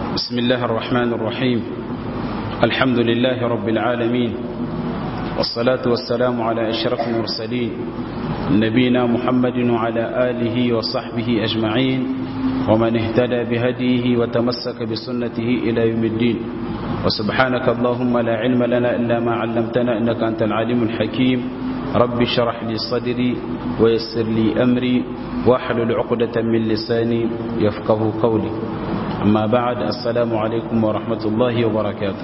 بسم الله الرحمن الرحيم الحمد لله رب العالمين والصلاة والسلام على أشرف المرسلين نبينا محمد وعلى آله وصحبه أجمعين ومن اهتدى بهديه وتمسك بسنته إلى يوم الدين وسبحانك اللهم لا علم لنا إلا ما علمتنا إنك أنت العليم الحكيم رب شرح لي صدري ويسر لي أمري واحلل عقدة من لساني يفقه قولي أما بعد السلام عليكم ورحمة الله وبركاته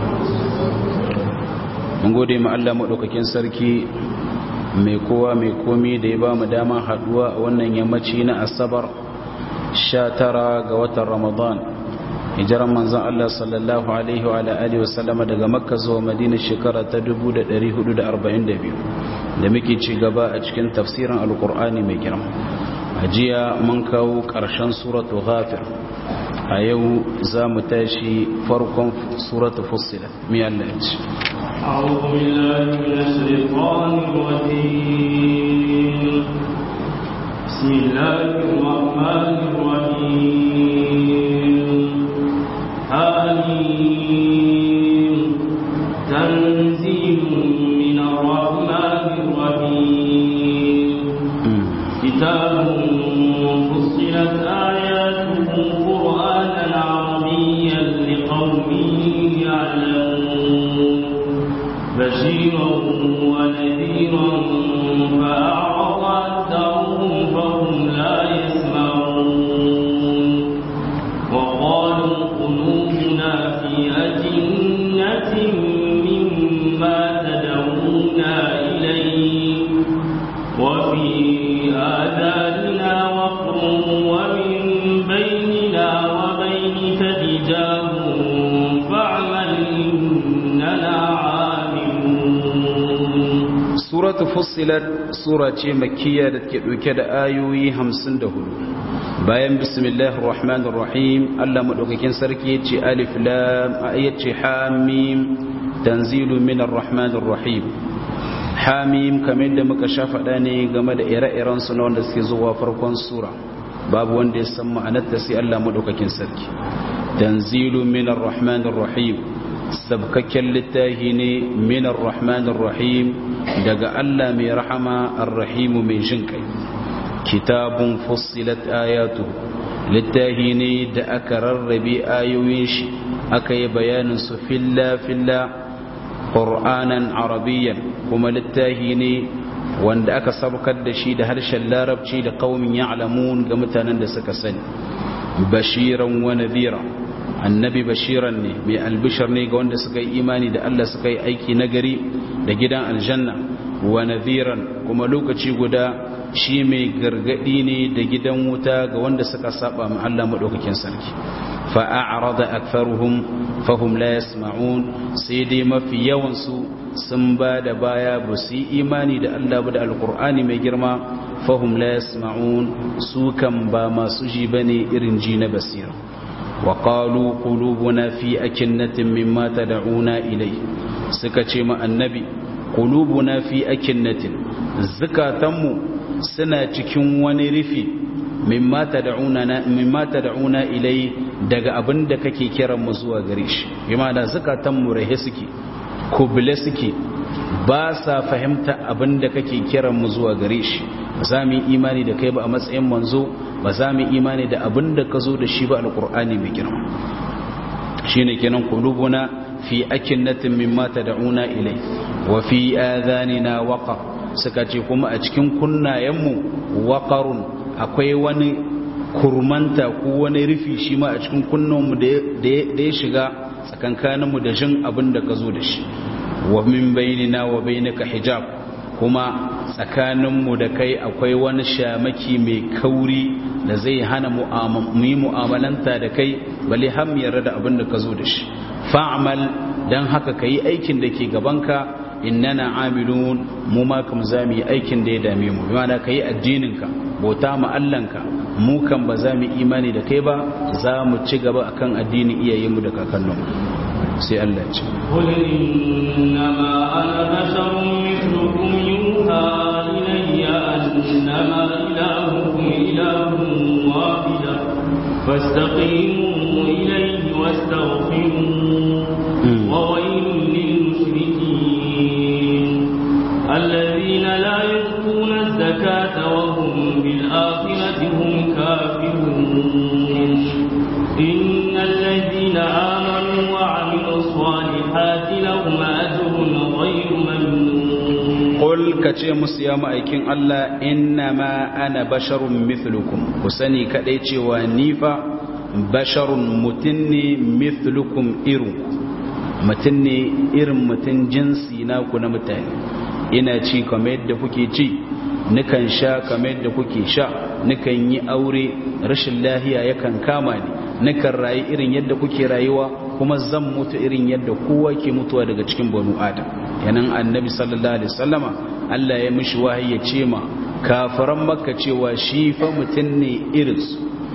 mun gode ma Allah maɗaukakin sarki mai kowa mai komi da ya ba mu dama haɗuwa a wannan yammaci na asabar 19 ga watan ramadan hijiran manzan Allah sallallahu alaihi wa alihi wa sallama daga makka zuwa madina shekara ta 1442 da muke ci gaba a cikin tafsirin alkur'ani mai girma a jiya mun kawo ƙarshen suratu ghafir a yau za mu tashi farkon suratu fussila mi Allah ya ce أعوذ بالله من الشيطان الرجيم بسم الله الرحمن الرحيم حميم تنزيل من الرحمن الرحيم كتاب فصلت آياته قرآنا عربيا لقوم يعلمون بشيرا ونذيرا فأعرض أكثرهم فهم لا يسمعون وقالوا قلوبنا في أجنة مما تدعونا إليه وفي آذاننا وقر ومن بيننا وبينك حجاب فاعمل إننا عاملون suratu fussilat sura ce makkiya da ke ɗauke da ayoyi 54 bayan bismillahir rahmanir rahim Allah madaukakin sarki yace alif lam ayace hamim tanzilu minar rahmanir rahim hamim kamar da muka sha faɗa ne game da ire-iren su na wanda suke zuwa farkon sura babu wanda ya san ma'anar ta sai Allah madaukakin sarki tanzilu minar rahmanir rahim sabkakken littafi ne minar rahmanir rahim daga Allah mai rahama arrahimu mai jin kai kitabun fussilat ayatu littafi ne da aka rarrabe ayoyin shi aka yi bayanin su filla filla qur'anan arabiyyan kuma littafi ne wanda aka sabkar da shi da harshen larabci da qaumin ya'lamun ga mutanen da suka sani bashiran wa nadhira annabi bashiran ne mai albishar ne ga wanda suka yi imani da Allah suka yi aiki nagari da gidan aljanna wa nadhiran kuma lokaci guda shi mai gargadi ne da gidan wuta ga wanda suka saba ma Allah madaukakin sarki fa a'rada aktharuhum fahum la yasma'un sai dai mafi yawan su sun ba da baya ba su yi imani da Allah ba da alqur'ani mai girma fahum la yasma'un su kan ba masu ji bane irin ji na basira وقالوا قلوبنا في أكنة مما تدعونا إليه سكتي مع النبي قلوبنا في أكنة زكاتم سنة cikin wani rufi mimma tad'una mimma tad'una ilai daga abinda kake kiran mu zuwa gare shi bima da zakatan mu rahe suke kubule suke ba sa fahimta abinda kake kiran mu zuwa gare shi za mu yi imani da kai ba a matsayin manzo ba za mu imani da abin da ka zo da shi ba alkur'ani mai girma shi ne kenan kulubuna fi akinnatin mimma tad'una ilai wa fi adhanina waqar suka ce kuma a cikin kunnayenmu waqarun akwai wani kurmanta ko wani rufi shi ma a cikin kunnanmu da ya shiga tsakankaninmu da jin abin da ka zo da shi wa min bainina wa bainaka hijab kuma tsakaninmu da kai akwai wani shamaki mai kauri da zai hana mu yi mu'amalanta da kai bale ham yarda da abin da ka zo da shi fa'amal don haka ka yi aikin da ke gabanka innana amilun mu ma kam za mu yi aikin da ya dame mu bi mana ka yi addininka bauta ma Allahnka mu kan ba za mu imani da kai ba za mu ci gaba akan addinin iyayenmu da kakanninmu sai Allah ce قل إنما أنا بشر مثلكم يوحى إلي أنما إلهكم إله واحد فاستقيموا إليه الكافرون إن الذين آمنوا وعملوا الصالحات لهم أجر غير ممنون قل كتي مسيا ma'aikin Allah innama ana basharun mithlukum ku sani kadai cewa ni fa basharun mutun ne mithlukum irin mutun ne irin mutun jinsi na ku na mutane ina ci kamar yadda kuke ci nikan sha kamar yadda kuke sha nikan yi aure rashin lahiya yakan kama ni nikan rayu irin yadda kuke rayuwa kuma zan mutu irin yadda kowa ke mutuwa daga cikin banu adam yanan annabi sallallahu alaihi wasallama Allah ya mishi wahayi ya ce ma kafiran makka cewa shi fa mutum ne irinsu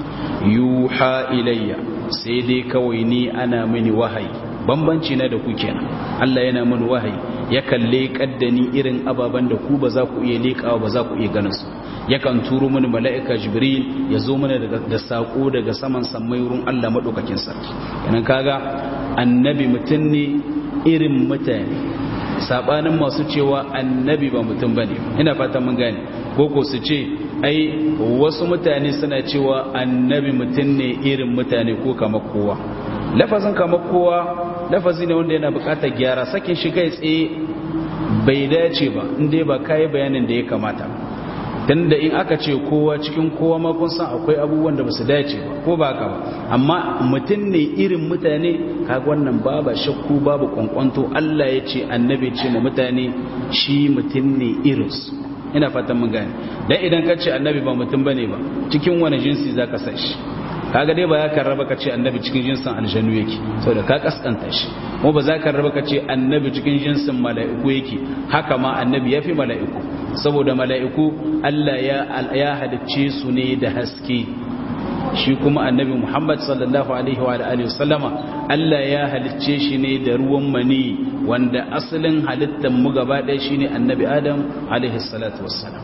yuha ilayya sai dai kawai ni ana mini wahayi bambanci na da ku kenan Allah yana mini wahayi yakan leƙar da ni irin ababen da ku ba za ku iya leƙawa ba za ku iya ganin su yakan turo mini mala'ika jibril ya zo mana da saƙo daga saman sammai wurin Allah maɗaukakin sarki yanan kaga annabi mutum ne irin mutane sabanin masu cewa annabi ba mutum bane ina fatan mun gane koko su ce ai wasu mutane suna cewa annabi mutum ne irin mutane ko kamar kowa lafazin kamar kowa lafazi ne wanda yana bukatar gyara sakin shi kai tsaye bai dace ba inda ba kai bayanin da ya kamata dan da in aka ce kowa cikin kowa ma kun san akwai abubuwan da basu dace ba ko ba haka ba amma mutum ne irin mutane kaga wannan babu shakku babu kwankwanto Allah ya ce annabi ce ma mutane shi mutum ne irinsu ina fatan mun gane dan idan ka ce annabi ba mutum bane ba cikin wani jinsi zaka sa shi kaga dai ba ya karraba ka ce annabi cikin jinsin aljanu yake saboda ka kaskanta shi kuma ba za ka raba ka ce annabi cikin jinsin mala'iku yake haka ma annabi ya fi mala'iku saboda mala'iku Allah ya ya halicce su ne da haske shi kuma annabi Muhammad sallallahu alaihi wa alihi wasallama Allah ya halicce shi ne da ruwan mani wanda asalin halittar mu gaba ɗaya shine annabi Adam alaihi salatu wassalam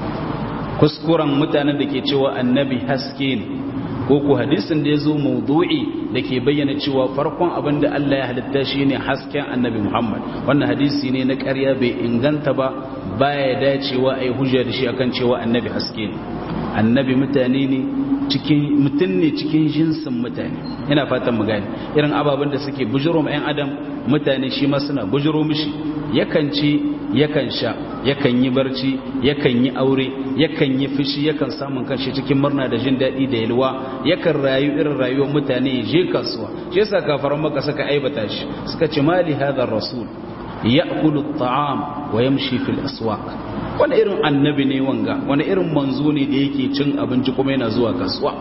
kuskuren mutanen da ke cewa annabi haske ne ko ku hadisin da ya zo maudu'i da ke bayyana cewa farkon abin da Allah ya halitta shi ne hasken annabi Muhammad wannan hadisi ne na ƙarya bai inganta ba baya dacewa a yi hujja da shi akan cewa annabi haske ne annabi mutane ne cikin mutum ne cikin jinsin mutane ina fatan mu gane irin ababen da suke bujiro ma 'yan adam mutane shi ma suna bujiro mishi yakan ci yakan sha yakan yi barci yakan yi aure yakan yi fushi yakan samun kanshi cikin murna da jin daɗi da yalwa yakan rayu irin rayuwar mutane ya je kasuwa shi yasa kafaran maka suka aibata shi suka ce mali hadha rasul ya'kulu at-ta'am wa yamshi fil aswaq wani irin annabi ne wanga wani irin manzo ne da yake cin abinci kuma yana zuwa kasuwa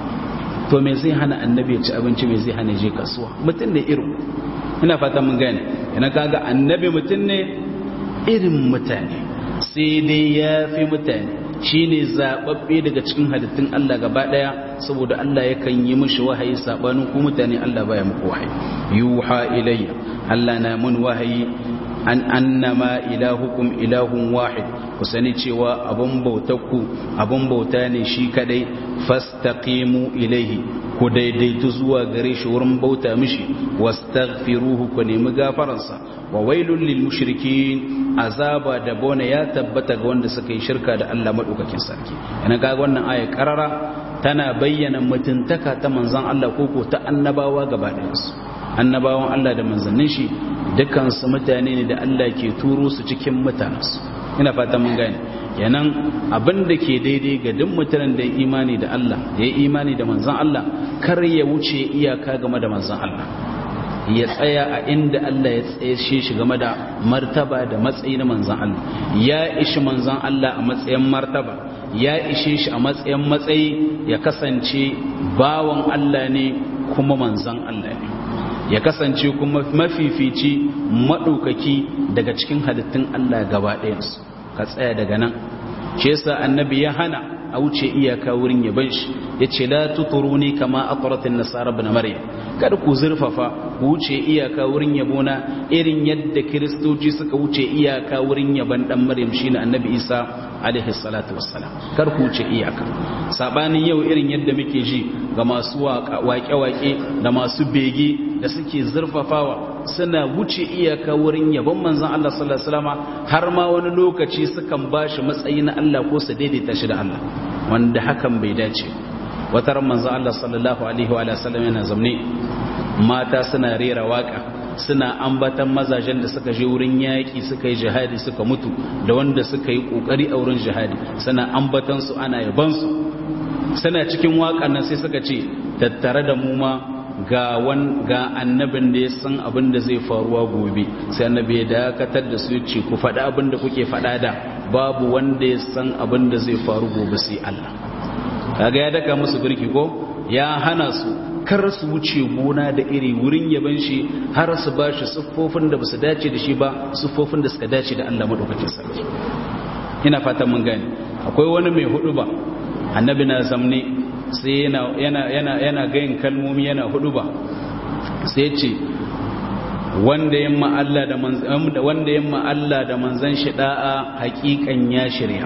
to me zai hana annabi ya ci abinci me zai hana je kasuwa mutum ne irin ina fata mun gane ina kaga annabi mutum ne irin mutane sai dai ya fi mutane shi ne zaɓaɓɓe daga cikin halittun Allah gaba ɗaya saboda Allah yakan yi mishi wahayi saɓanin ku mutane Allah baya muku wahayi yuha ilayya Allah na mun wahayi an annama ilahukum ilahun wahid ku sani cewa abun bautakku abun bauta ne shi kadai fastaqimu ilaihi ku daidaitu zuwa gare shi wurin bauta mishi wastaghfiruhu ku nemi gafaransa wa wailul lil mushrikin azaba da bona ya tabbata ga wanda suka yi shirka da Allah madaukakin sarki ina ga wannan aya karara tana bayyana mutuntaka ta manzon Allah koko ta annabawa gaba ɗayansu annabawan Allah da manzannin shi dukansu mutane ne da Allah ke turo su cikin mutanensu ina fata mun gane kenan abin da ke daidai ga duk mutanen da ya imani da Allah da ya imani da manzan Allah kar ya wuce iyaka game da manzan Allah ya tsaya a inda Allah ya tsaye shi game da martaba da matsayi na manzan Allah ya ishi manzan Allah a matsayin martaba ya ishe shi a matsayin matsayi ya kasance bawan Allah ne kuma manzan Allah ne ya kasance kuma mafifici maɗaukaki daga cikin halittun Allah gaba ɗayansu ka tsaya daga nan shi yasa annabi ya hana a wuce iyaka wurin yaban shi ya ce la tuturuni kama aqratin nasara ibn maryam kada ku zurfafa ku wuce iyaka wurin yabona irin yadda kiristoci suka wuce iyaka wurin yaban dan maryam shine annabi isa alaihi salatu wassalam kar ku wuce iyaka sabanin yau irin yadda muke ji ga masu waƙe-waƙe da masu bege da suke zurfafawa suna wuce iyaka wurin yabon manzon Allah sallallahu alaihi wasallam har ma wani lokaci sukan bashi matsayi na Allah ko su daidaita shi da Allah wanda hakan bai dace wata ran manzo Allah sallallahu alaihi wa sallam yana zamne mata suna rera waka suna ambatan mazajen da suka je wurin yaƙi suka yi jihadi suka mutu da wanda suka yi ƙoƙari a wurin jihadi suna ambatan su ana yaban su suna cikin waƙan nan sai suka ce tattare da mu ma ga wan ga annabin da ya san abin da zai faruwa gobe sai annabi ya dakatar da su ce ku faɗi abin da kuke faɗa da babu wanda ya san abin da zai faru gobe sai Allah kaga ya daka musu birki ko ya hana su kar su wuce gona da iri wurin yaban shi har su ba shi siffofin da basu dace da shi ba siffofin da suka dace da Allah madaukakin sarki ina fatan mun gane akwai wani mai hudu ba annabi na zamne sai yana yana yana yana gayin kalmomi yana hudu ba sai ce wanda yamma Allah da manzan wanda yamma Allah da manzan shi da'a haƙiƙan ya shirya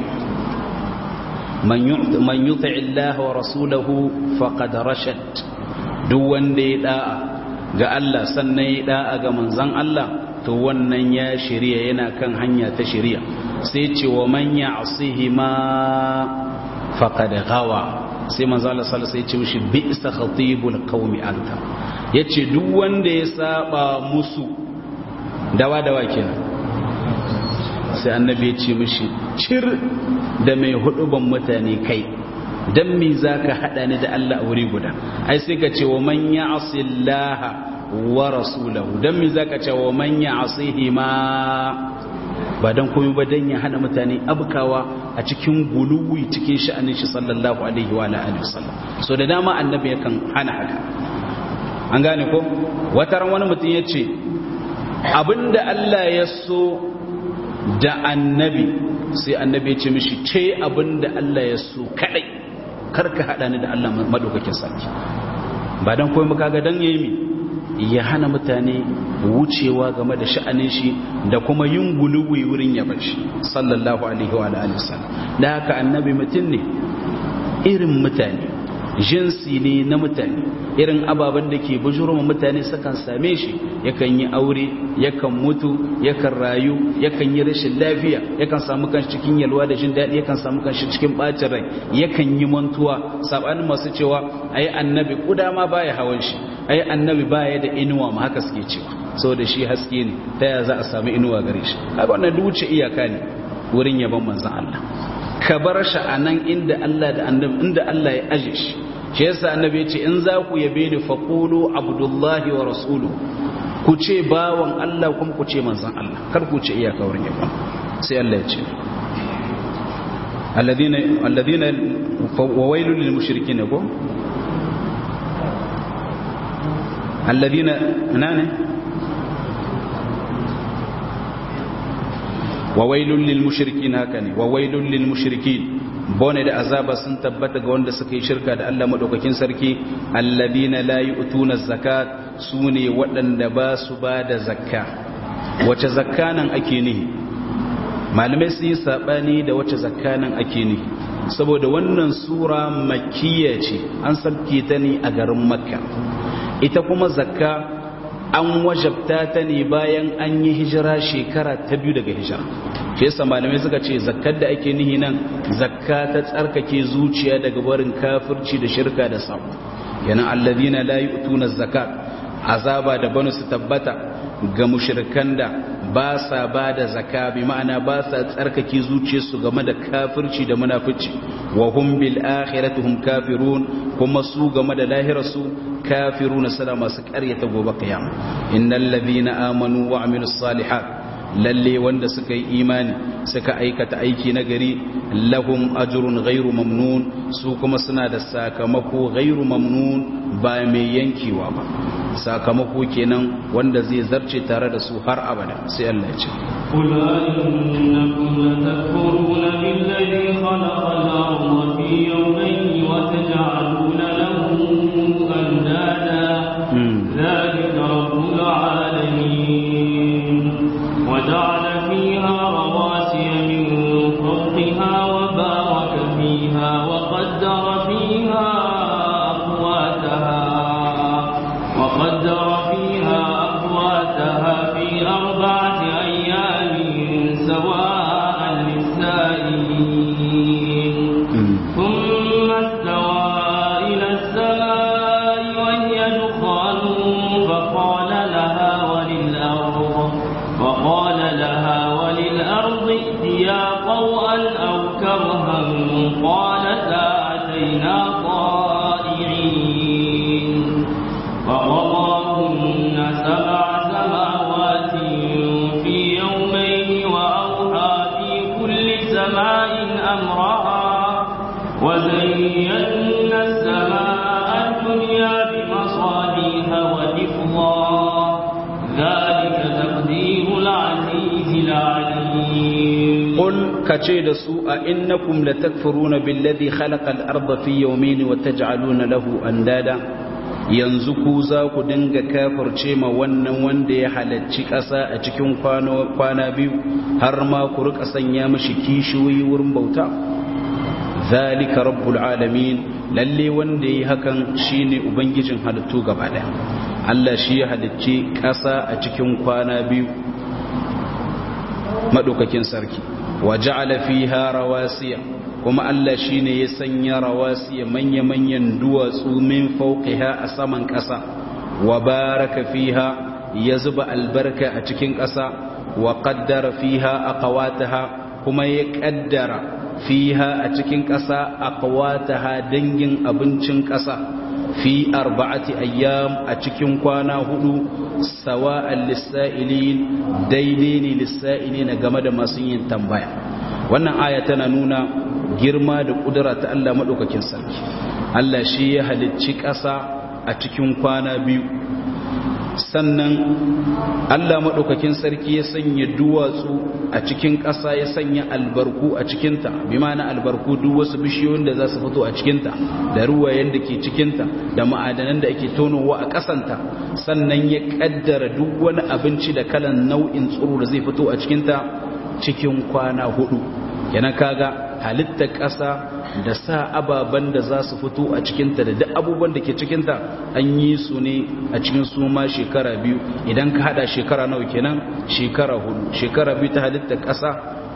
man yuti Allah wa rasulahu faqad rashad duk wanda ya da'a ga Allah sannan ya da'a ga manzan Allah to wannan ya shirya yana kan hanya ta shirya sai ce wa man ya'sihi ma faqad ghawa sai manzo Allah sallallahu alaihi wasallam ya ce mishi bi'sa khatibul qaumi anta yace duk wanda ya saba musu dawa dawa kenan sai annabi ya ce mishi cir da mai huduban mutane kai dan me zaka hada ni da Allah a wuri guda ai sai ka ce wa man ya'sillaha wa rasulahu dan me zaka ce wa man ya'sihi ma ba dan komai ba dan ya hana mutane abkawa a cikin guluwi cikin sha'anin shi sallallahu alaihi wa alihi wasallam so da dama annabi yakan hana haka an gane ko wata ran wani mutum yace abinda Allah ya so da annabi sai annabi ya ce mishi ce abinda Allah ya so kadai karka hada ni da Allah madaukakin sarki ba dan komai kaga dan yayi mi ya hana mutane wucewa game da sha'anin shi da kuma yin guluwi wurin yaban shi sallallahu alaihi wa alihi wasallam da haka annabi mutum ne irin mutane jinsi ne na mutane irin ababen da ke bujuruma mutane sukan same shi yakan yi aure yakan mutu yakan rayu yakan yi rashin lafiya yakan samu kanshi cikin yalwa da jin daɗi yakan samu kanshi cikin ɓacin rai yakan yi mantuwa sabanin masu cewa ai annabi kuda ma baya hawan shi ai annabi baya da inuwa ma haka suke cewa saboda shi haske ne ta ya za a samu inuwa gare shi haka wannan duce iyaka ne wurin yaban manzon Allah ka bar shi a nan inda Allah da annabi inda Allah ya aje shi shi yasa annabi ya ce in za ku yabe ni faqulu abdullahi wa rasuluhu ku ce bawan Allah kuma ku ce manzon Allah kar ku ce iyaka wurin yaban sai Allah ya ce alladhina alladhina wa wailul lil mushrikeen ko alladhina nane wa wailul lil mushrikeen haka ne wa wailul lil mushrikeen bone da azaba sun tabbata ga wanda suka yi shirka da Allah madaukakin sarki alladina la yu'tuna zakat sune waɗanda ba su ba da zakka wace zakka nan ake nihi malamai sun yi sabani da wace zakka nan ake nihi saboda wannan sura makkiya ce an sabke ta ne a garin makka ita kuma zakka an wajabta ta ne bayan an yi hijira shekara ta biyu daga hijira shi yasa malamai suka ce zakkar da ake nihi nan zakka ta tsarkake zuciya daga barin kafirci da shirka da samu yana alladhina la yu'tuna zakat azaba da banu su tabbata ga mushrikan da ba sa ba da zaka bi ma'ana ba sa tsarkake zuciyarsu game da kafirci da munafici wa hum bil akhirati hum kafirun kuma su game da lahirarsu kafiruna suna masu ƙaryata gobe kiyama innal ladhina amanu wa amilus salihat lalle wanda suka yi imani suka aikata aiki na gari lahum ajrun ghairu mamnun su kuma suna da sakamako ghairu mamnun ba mai yankewa ba sakamako kenan wanda zai zarce tare da su har abada sai Allah ya ce قل أئنكم لتكفرون بالذي خلق الأرض في يومين وتجعلون له أندادا ذلك رب العالمين وجعل فيها رواسي من فوقها وبارك فيها وقدر فيها أقواتها وقدر فيها أقواتها في أربعة أيام سواء للسائلين ثم استوى إلى kace da su a innakum latakfuruna billadhi khalaqa al-ardha fi yawmayn wa taj'aluna lahu andada yanzu ku za ku dinga kafirce ma wannan wanda ya halacci ƙasa a cikin kwana biyu har ma ku rika sanya mashi kishiyoyi wurin bauta zalika rabbul alamin lalle wanda yi hakan shine ubangijin halittu gaba daya Allah shi ya halicci ƙasa a cikin kwana biyu madaukakin sarki wa ja'ala fiha rawasiya kuma Allah shi ne ya sanya rawasi manya-manyan duwatsu min fauqiha a saman ƙasa wa baraka fiha ya zuba albarka a cikin ƙasa wa qaddara fiha aqwataha kuma ya qaddara fiha a cikin ƙasa aqwataha dangin abincin ƙasa fi arba'ati ayyam a cikin kwana hudu sawa'an lissa'ilin daidai ne lissa'ilin game da masu yin tambaya wannan aya tana nuna girma da kudura ta Allah maɗaukakin sarki Allah shi ya halicci ƙasa a cikin kwana biyu sannan Allah maɗaukakin sarki ya sanya duwatsu a cikin ƙasa ya sanya albarku a cikinta bi mana albarku duk wasu bishiyoyin da za su fito a cikinta da ruwayen da ke cikinta da ma'adanan da ake tonowa a ƙasanta sannan ya ƙaddara duk wani abinci da kalan nau'in tsoro da zai fito a cikinta cikin kwana hudu kenan kaga halittar ƙasa da sa ababen da za su fito a cikinta da duk abubuwan da ke cikinta an yi su ne a cikin su ma shekara biyu idan ka hada shekara nawa kenan shekara hudu shekara biyu ta halittar ƙasa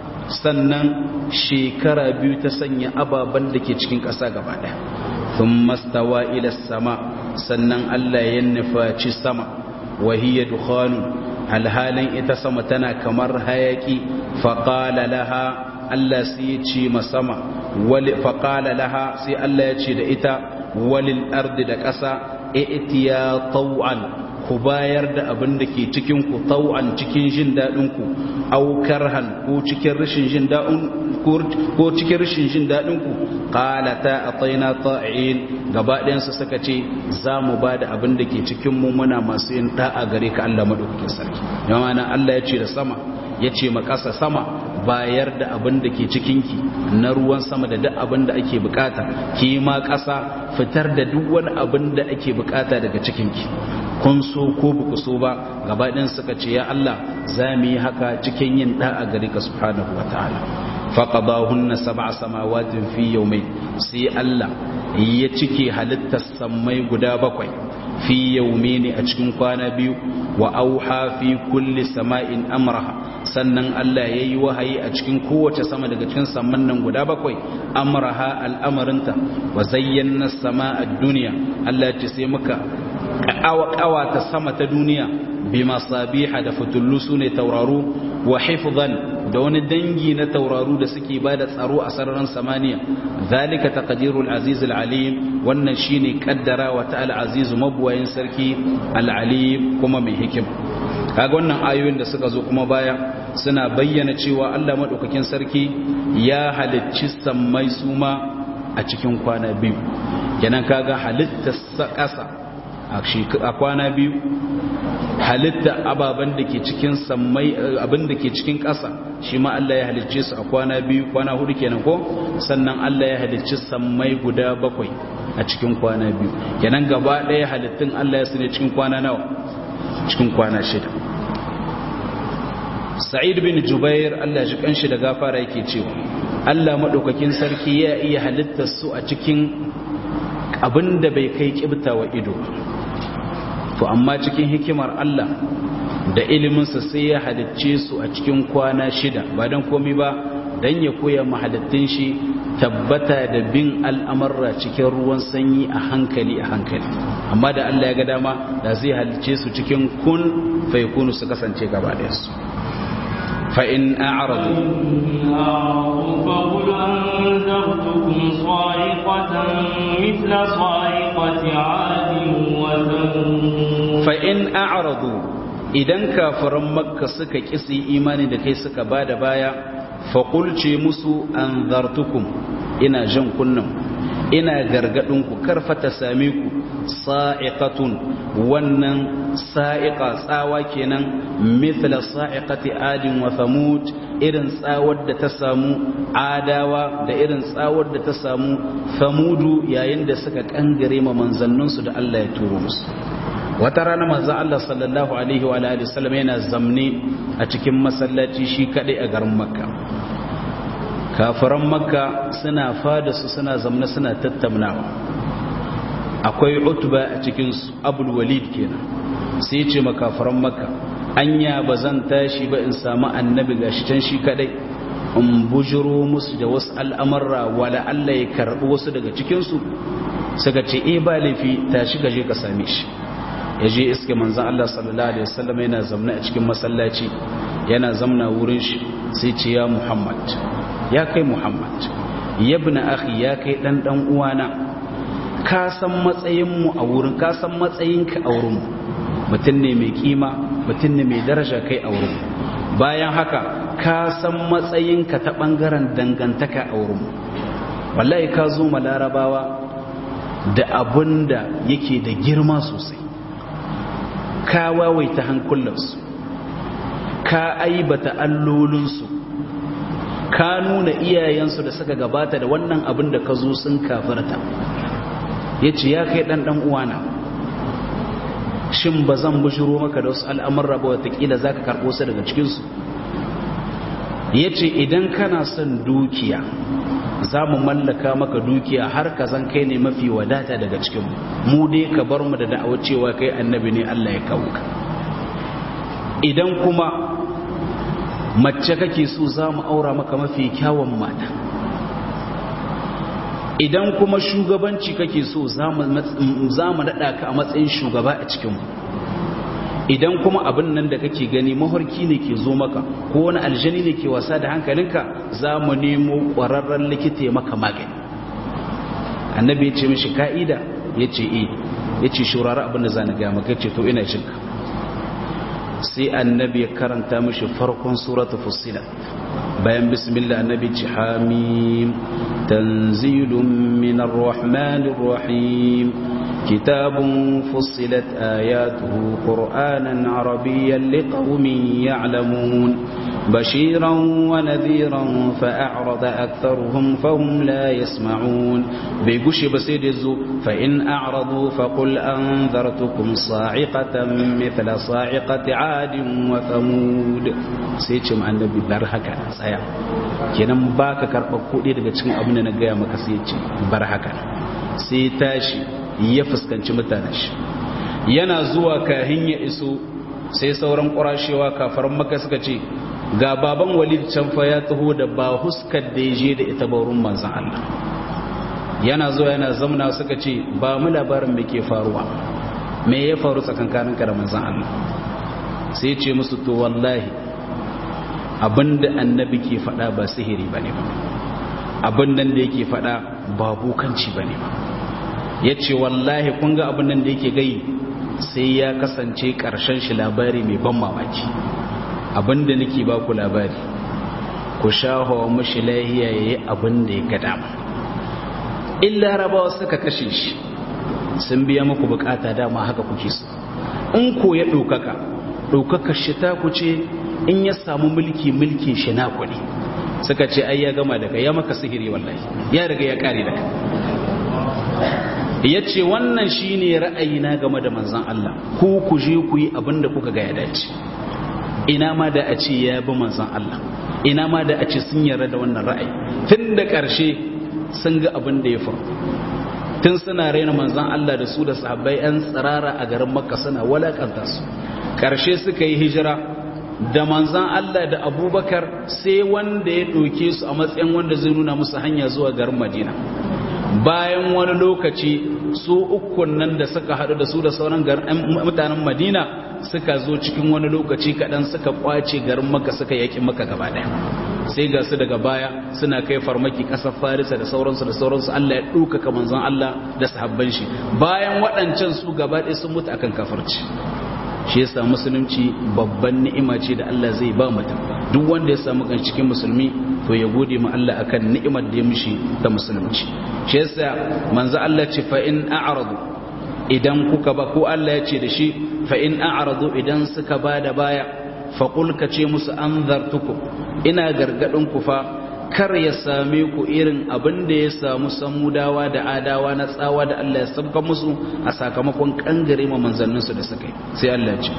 sannan shekara biyu ta sanya ababen da ke cikin ƙasa gaba ɗaya sun mastawa ila sama sannan allah ya nufaci sama wahiyar dukkanu alhalin ita sama tana kamar hayaki faƙala laha Allah sai ya ce masama wali faqala laha sai Allah ya ce da ita walil ardi da ƙasa itiya taw'an ku bayar da abin da ke cikin ku taw'an cikin jin dadin ku aw karhan ko cikin rashin jin dadin ko cikin rashin jin dadin ku qalata ataina ta'in gaba ɗayan su suka ce za mu ba da abin da ke cikin mu muna masu yin da'a gare ka Allah madaukakin sarki yana Allah ya ce da sama ya ce ma ƙasa sama bayar da abin da ke cikinki na ruwan sama da duk abin da ake bukata ki ma ƙasa fitar da duk wani abin da ake bukata daga cikinki kun so ko buku so ba gabaɗin suka ce ya Allah za mu yi haka cikin yin da'a gare ka subhanahu wa ta'ala faqadahunna sab'a samawatin fi yawmayn sai Allah ya cike halittar sammai guda bakwai fi yawmayn a cikin kwana biyu wa auha fi kulli sama'in amraha sannan Allah ya yi wahayi a cikin kowace sama daga cikin saman nan guda bakwai amraha al'amarinta wa zayyana sama a duniya Allah ce sai muka ƙawata sama ta duniya bi masabiha da fitullu su ne tauraru wa hifzan da wani dangi na tauraru da suke ba da tsaro a sararin samaniya zalika taqdirul aziz alim wannan shine kaddara wa ta'ala azizu mabuwayin sarki al-alim kuma mai hikima kaga wannan ayoyin da suka zo kuma baya suna bayyana cewa Allah madaukakin sarki ya halicci sammai suma a cikin kwana biyu kenan kaga halitta ƙasa a kwana biyu halitta ababen da ke cikin sammai abin da ke cikin ƙasa shi ma Allah ya halicce su a kwana biyu kwana hudu kenan ko sannan Allah ya halicci sammai guda bakwai a cikin kwana biyu kenan gaba ɗaya halittun Allah ya sune cikin kwana nawa cikin kwana shida sa'id bin jubair Allah shi kanshi da gafara yake cewa Allah madaukakin sarki ya iya halittar su a cikin abin da bai kai kibta wa ido to amma cikin hikimar Allah da iliminsa sai ya halicce su a cikin kwana shida ba don komi ba don ya koya mahalittun shi tabbata da bin al'amarra cikin ruwan sanyi a hankali a hankali amma da Allah ya ga dama da zai halicce su cikin kun faikunu su kasance gaba su fa'in a'aradu فقل أنذرتكم صاعقة مثل صاعقة عاد وثمود fa'in a'aradu idan kafiran makka suka kisi imani da kai suka ba da baya faƙulce musu an zartukum ina jan kunnan ina gargaɗinku karfata same ku sa'iqatun wannan sa'iqa tsawa kenan mithla sa'iqati adin wa thamud irin tsawar da ta samu adawa da irin tsawar da ta samu famudu yayin da suka kangare ma manzanninsu da Allah ya turo musu wata rana manzan Allah sallallahu alaihi wa alihi wasallam yana zamne a cikin masallaci shi kadai a garin makka kafiran makka suna fada su suna zamne suna tattaunawa akwai utba a cikin su abul walid kenan sai ce makafiran makka anya ba zan tashi ba in samu annabi gashi can shi kadai in bujiro musu da wasu al'amarra wala Allah ya karɓi wasu daga cikinsu suka ce e ba laifi tashi ka je ka same shi ya je iske manzan Allah sallallahu Alaihi wasallam yana zamna a cikin masallaci yana zamna wurin shi sai ce ya Muhammad ya kai Muhammad yabna akhi ya kai dan dan uwana ka san matsayinmu a wurin ka san matsayinka a wurinmu mutum ne mai kima mutum ne mai daraja kai a wurin bayan haka ka san matsayinka ta ɓangaren dangantaka a wurin wallahi ka zo ma larabawa da abun da yake da girma sosai ka wawaita hankulansu ka aibata allolinsu ka nuna iyayensu da suka gabata da wannan abin da ka zo sun kafirta ya ce ya kai ɗanɗan uwana shin ba zan bushiro maka da wasu al'amurra ba watakila za ka karɓo su daga cikinsu ya ce idan kana son dukiya za mu mallaka maka dukiya har ka zan kai ne mafi wadata daga cikinmu mu dai ka bar mu da da'awa cewa kai annabi ne Allah ya kawo ka idan kuma mace kake so za mu aura maka mafi kyawun mata idan kuma shugabanci kake so za mu naɗa ka a matsayin shugaba a cikinmu idan kuma abin nan da kake gani mafarki ne ke zo maka ko wani aljani ne ke wasa da hankalinka za mu nemo ƙwararren likita ya maka magani annabi ya ce mishi ka'ida ya ce e ya ce shurara abin da za na gaya maka ce to ina jinka sai annabi ya karanta mishi farkon suratu fussilat bayan bismillah annabi ce hamim tanzilun minar rahmanir rahim كتاب فصلت آياته قرآنا عربيا لقوم يعلمون بشيرا ونذيرا فأعرض أكثرهم فهم لا يسمعون بيقش بسيد الزو فإن أعرضوا فقل أنذرتكم صاعقة مثل صاعقة عاد وثمود سيتم عن النبي برهكا سيا kenan baka karɓar kuɗi daga cikin abin da na gaya maka sai ce bar haka sai tashi ya fuskanci mutanen shi yana zuwa kahin ya iso sai sauran ƙurashewa kafar maka suka ce ga baban walid can fa ya taho da ba huskar da ya je da ita baurin manzan Allah yana zuwa yana zamna suka ce ba mu labarin me ke faruwa me ya faru tsakankanin da manzan Allah sai ce musu to wallahi abinda annabi ke faɗa ba sihiri bane ba abin nan da yake faɗa ba bukanci bane ba ya ce wallahi kun ga abin nan da yake gai sai ya kasance ƙarshen shi labari mai ban mamaki abin da nake ba ku labari ku shahawa mashi lahiya ya yi abin da ya gada in larabawa suka kashe shi sun biya muku bukata dama haka kuke su in ko ya ɗaukaka ɗaukaka shi ta ku ce in ya samu mulki mulkin shi na kuɗi suka ce ai ya gama daga ya maka sihiri wallahi ya riga ya kare daga ya ce wannan shi ne ra'ayina game da manzan Allah ku ku je ku yi abin da kuka ga ya dace ina ma da a ce ya bi manzan Allah ina ma da a ce sun yarda da wannan ra'ayi tun da ƙarshe sun ga abin da ya faru tun suna raina manzan Allah da su da sahabbai 'yan tsirara a garin makka suna walakanta su ƙarshe suka yi hijira da manzan Allah da abubakar sai wanda ya ɗauke su a matsayin wanda zai nuna musu hanya zuwa garin madina bayan wani lokaci su ukun nan da suka haɗu da su da sauran mutanen madina suka zo cikin wani lokaci kaɗan suka kwace garin maka suka yaƙi maka gaba ɗaya sai ga su daga baya suna kai farmaki ƙasar farisa da sauransu da sauransu allah ya ɗaukaka manzon allah da sahabban shi bayan waɗancan su gaba ɗaya sun mutu akan kafarci shi yasa musulunci babban ni'ima ce da Allah zai ba mutum duk wanda ya samu kan cikin musulmi to ya gode ma Allah akan ni'imar da ya mishi ta musulunci shi yasa manzo Allah ce fa in a'radu idan kuka ba ko Allah ya ce da shi fa in a'radu idan suka ba da baya faqul ka ce musu anzartukum ina gargadin ku fa kar ya same ku irin abin da ya samu samudawa da adawa na tsawa da Allah ya sabka musu a sakamakon kangare ma manzanninsu da suka yi sai Allah ce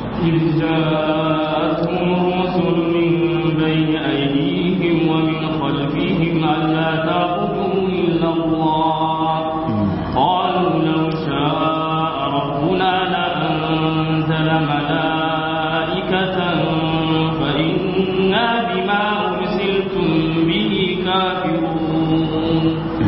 قالوا لو شاء ربنا لأنزل ملائكة فإنا بما أرسلتم به كافرون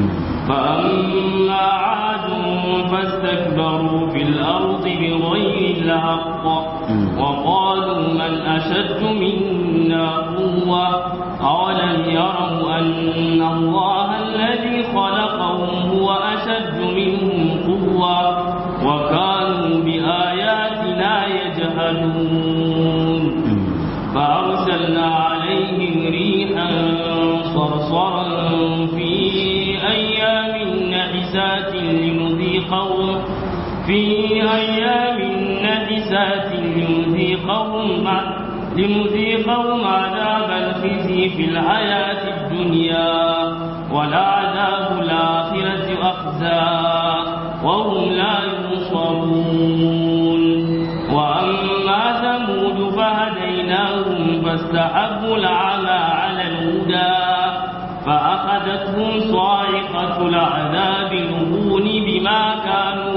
فأما عاد فاستكبروا في الأرض بغير الحق وقالوا من أشد منا قوة أولم يروا أن الله الذي خلقهم هو أشد منهم قوة وكانوا بآياتنا يجهلون فأرسلنا عليهم ريحا صرصرا في أيام نحسات لنذيقهم في أيام نحسات لنذيقهم لنذيقهم عذاب الخزي في الحياة الدنيا ولعذاب الآخرة أخزى وهم لا ينصرون وأما ثمود فهديناهم فاستحبوا العمى على الهدى فأخذتهم صاعقة العذاب الهون بما كانوا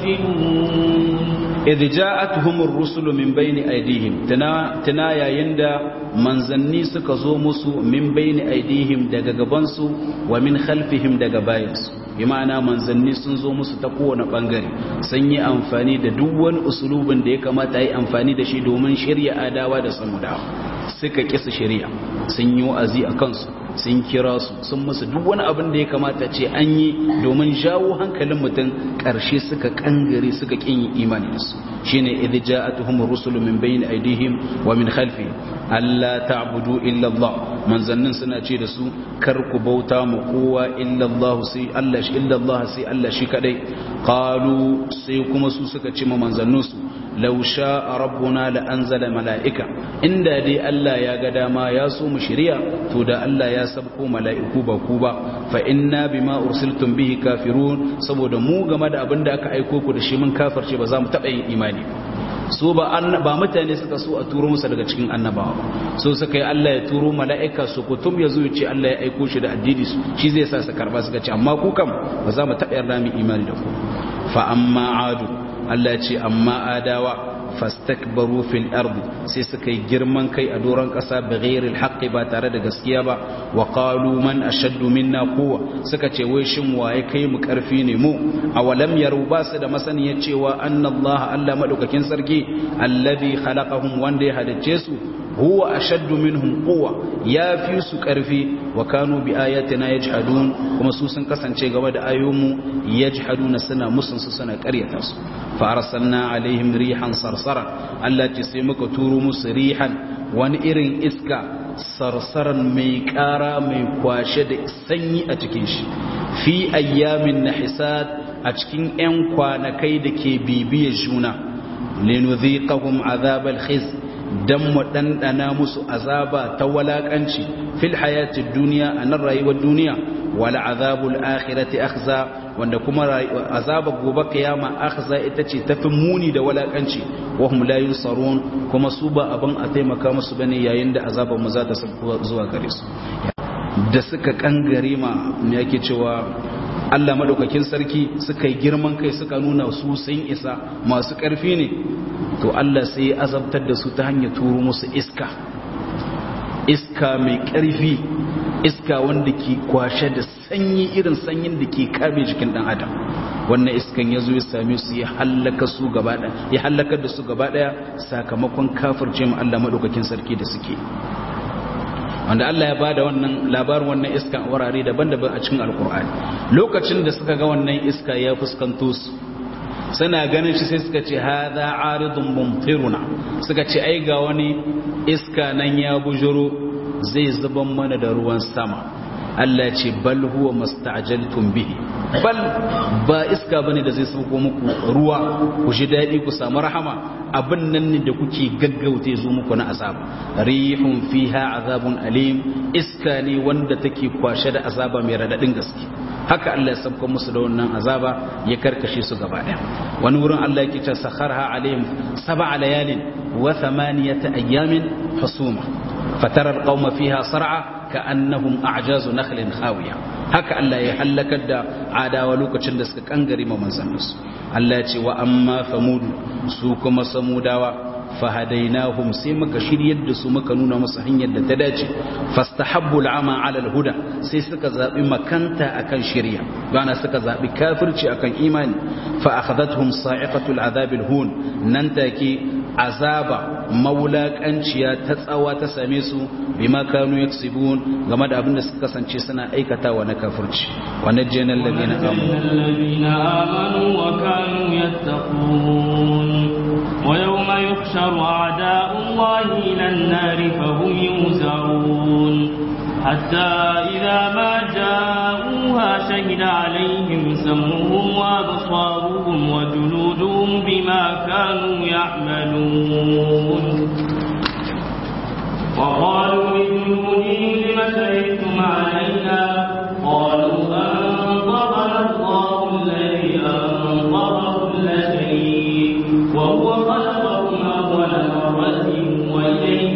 يكسبون idh ja'atuhumur rusulu min bayni aydihim tana tana yayin da manzanni suka zo musu min bayni aydihim daga gaban su wa min khalfihim daga bayan su bi ma'ana manzanni sun zo musu ta kowane bangare sun yi amfani da duk wani usulubin da ya kamata yi amfani da shi domin shirya adawa da samudawa suka kisa shari'a sun yi wa'azi a kansu sun kira su sun musu duk wani abin da ya kamata ce an yi domin jawo hankalin mutum ƙarshe suka kangare suka kin yi imani da su shine idh ja'atuhum rusulu min bayni aydihim wa min khalfihim alla ta'budu illa Allah manzannin suna ce da su kar ku bauta mu kowa illa Allah sai Allah shi illa Allah sai Allah shi kadai qalu sai kuma su suka ce ma manzannin su law sha'a rabbuna la anzala mala'ika inda dai Allah ya ga dama ya so mu shirya to da Allah ya sabko mala'iku ba ku ba fa inna bima ursiltum bihi kafirun saboda mu game da abin da aka aiko ku da shi mun kafirce ba za mu taɓa yin imani so ba ba mutane suka so a turo musu daga cikin annabawa so suka yi Allah ya turo mala'ika su kutum ya zo ya ce Allah ya aiko shi da addini su shi zai sa su karba suka ce amma ku kam ba za mu taɓa yarda mu imani da ku fa amma adu Allah ya ce amma adawa fastakbaru fil ardi sai suka yi girman kai a doron ƙasa bi ghairil haqqi ba tare da gaskiya ba wa qalu man ashaddu minna quwwa suka ce wai shin waye kai mu karfi ne mu awalam yaru ba su da masaniyar cewa anna Allah Allah madaukakin sarki alladhi khalaqahum wanda ya halicce su huwa ashaddu minhum quwwa ya fi su karfi wa kanu bi ayatina yajhadun kuma su sun kasance game da ayoyinmu yajhaduna suna musun su suna ƙaryata su fa arsalna alaihim rihan sarsara Allah ce sai muka turo musu rihan wani irin iska sarsaran mai ƙara mai kwashe da sanyi a cikin shi fi ayyamin nahisat a cikin 'yan kwanakai da ke bibiyar juna linudhiqahum azabal khiz dan mu ɗanɗana musu azaba ta walaƙanci fil hayatid duniya a nan rayuwar duniya wala azabul akhirati akhza wanda kuma azabar gobe kiyama akhza ita ce tafi muni da walaƙanci wa hum la yunsarun kuma su ba abin a taimaka musu bane yayin da azabar mu za ta sauko zuwa gare su da suka kangare ma me yake cewa Allah madaukakin sarki suka yi girman kai suka nuna su sun isa masu ƙarfi ne to Allah sai ya azabtar da su ta hanyar turo musu iska iska mai ƙarfi iska wanda ke kwashe da sanyi irin sanyin da ke kame jikin ɗan adam wannan iskan ya zo ya same su ya hallaka su gaba ɗaya ya hallakar da su gaba ɗaya sakamakon kafirce mu Allah madaukakin sarki da suke wanda Allah ya bada wannan labarin wannan iska a wurare daban-daban a cikin alkur'ani lokacin da suka ga wannan iska ya fuskanto su suna ganin shi sai suka ce hadha aridun mumtiruna suka ce ai ga wani iska nan ya bujuro zai zuban mana da ruwan sama Allah ya ce bal huwa masta'jaltum bihi bal ba iska bane da zai sauko muku ruwa ku ji dadi ku samu rahama abin nan ne da kuke gaggauta zo muku na azab rihun fiha azabun alim iska ne wanda take kwashe da azaba mai radadin gaske haka Allah ya sabka musu da wannan azaba ya karkashe su gaba daya wani wurin Allah yake cewa sakharha alaihim sab'a layalin wa thamaniyata ayyamin husuma fatara alqauma fiha sar'a ka'annahum a'jazu nakhlin khawiya haka Allah ya halakar da adawa lokacin da suka kangare ma manzanninsu Allah ya ce wa amma famudu su kuma samudawa fahadainahum sai muka shiryar da su muka nuna musu hanyar da ta dace fastahabbu al'ama 'ala al-huda sai suka zabi makanta akan shirya bana suka zabi kafirci akan imani fa akhadathum sa'iqatu al-'adhab al-hun nan take azaba maulakanciya ta tsawa ta same su bima kanu yaksibun game da abin da suka kasance suna aikatawa na kafirci wa najjana alladhina amanu wa kanu yattaqun wa yawma yuhsharu a'da'u allahi ila an-nari fa hum yuzarun حتى إذا ما جاءوها شهد عليهم سمعهم وأبصارهم وجلودهم بما كانوا يعملون وقالوا لجلودهم لم شهدتم علينا قالوا أنطقنا الله الذي أنطق كل شيء وهو خلقكم أول مرة وإليه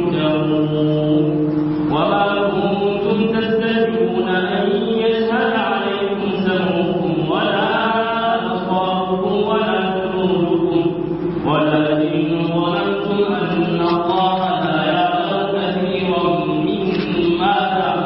ترجعون وما كنتم تستجيبون أن يشهد عليكم سمعكم ولا أبصاركم ولا جلودكم ولكن ظننتم أن الله لا يعلم كثيرا مما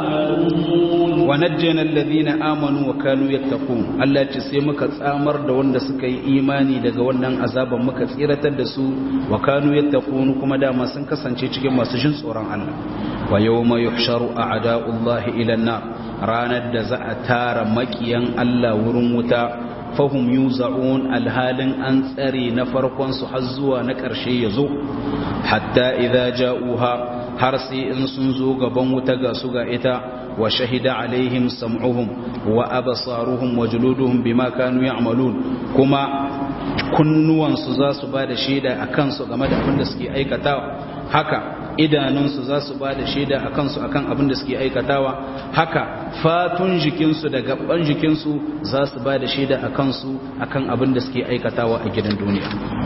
تعملون ونجينا الذين آمنوا وكانوا يتقون Allah ce sai muka tsamar da wanda suka yi imani daga wannan azaban muka tsiratar da su wa kanu yattaqun kuma dama sun kasance cikin masu jin tsoron Allah wa yawma yuhsharu a'da'ullahi ila an-nar ranar da za a tara makiyan Allah wurin wuta fahum yuza'un alhalin an tsare na farkon su har zuwa na ƙarshe yazo hatta idza ja'uha har sai in sun zo gaban wuta ga su ga ita wa shahida alaihim sam'uhum wa absaruhum wa juluduhum bima kanu ya'malun kuma kunnuwansu za su ba da shaida a kansu game da abin da suke aikatawa haka idanunsu za su ba da shaida a kansu akan abin da suke aikatawa haka fatun jikinsu da gaban jikinsu za su ba da shaida a kansu akan abin da suke aikatawa a gidan duniya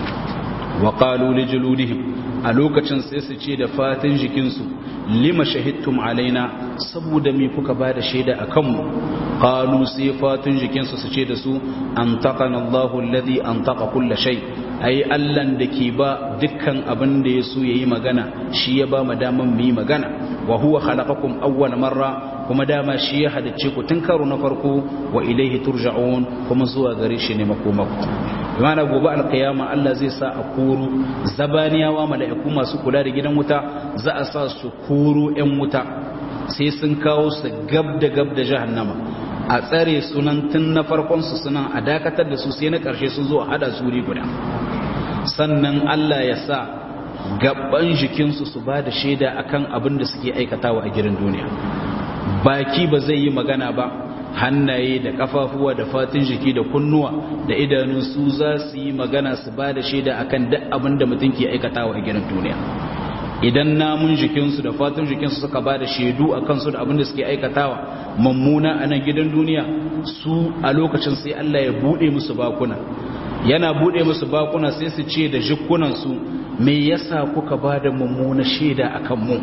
wa qalu li juludihim a lokacin sai su ce da fatin jikinsu lima shahidtum alaina saboda me kuka ba da shaida a kanmu qalu sai fatin jikinsu su ce da su an taqana Allahu alladhi an taqa kulla shay ai Allahn da ke ba dukkan abin da ya so yayi magana shi ya ba mu daman mu yi magana wa huwa khalaqakum awwal marra kuma dama shi ya halicce ku tun karo na farko wa ilaihi turja'un kuma zuwa gare shi ne makomaku bimana gobe alkiyama Allah zai sa a koro zabaniyawa mala'iku masu kula da gidan wuta za a sa su koro 'yan wuta sai sun kawo su gab da gab da jahannama a tsare sunan tun na farkon su sunan a dakatar da su sai na ƙarshe sun zo a hada su guda sannan Allah ya sa gaban jikinsu su ba da shaida akan abin da suke aikatawa a gidan duniya baki ba zai yi magana ba hannaye da kafafuwa da fatin jiki da kunnuwa da idanu su za su yi magana su ba da shaida akan duk abin da mutum ke aikatawa a gidan duniya idan namun jikinsu da fatin jikinsu suka ba da shaidu a kansu da abin da suke aikatawa mummuna a nan gidan duniya su a lokacin sai Allah ya buɗe musu bakuna yana buɗe musu bakuna sai su ce da jikunansu me yasa kuka ba da mummuna shaida akan mu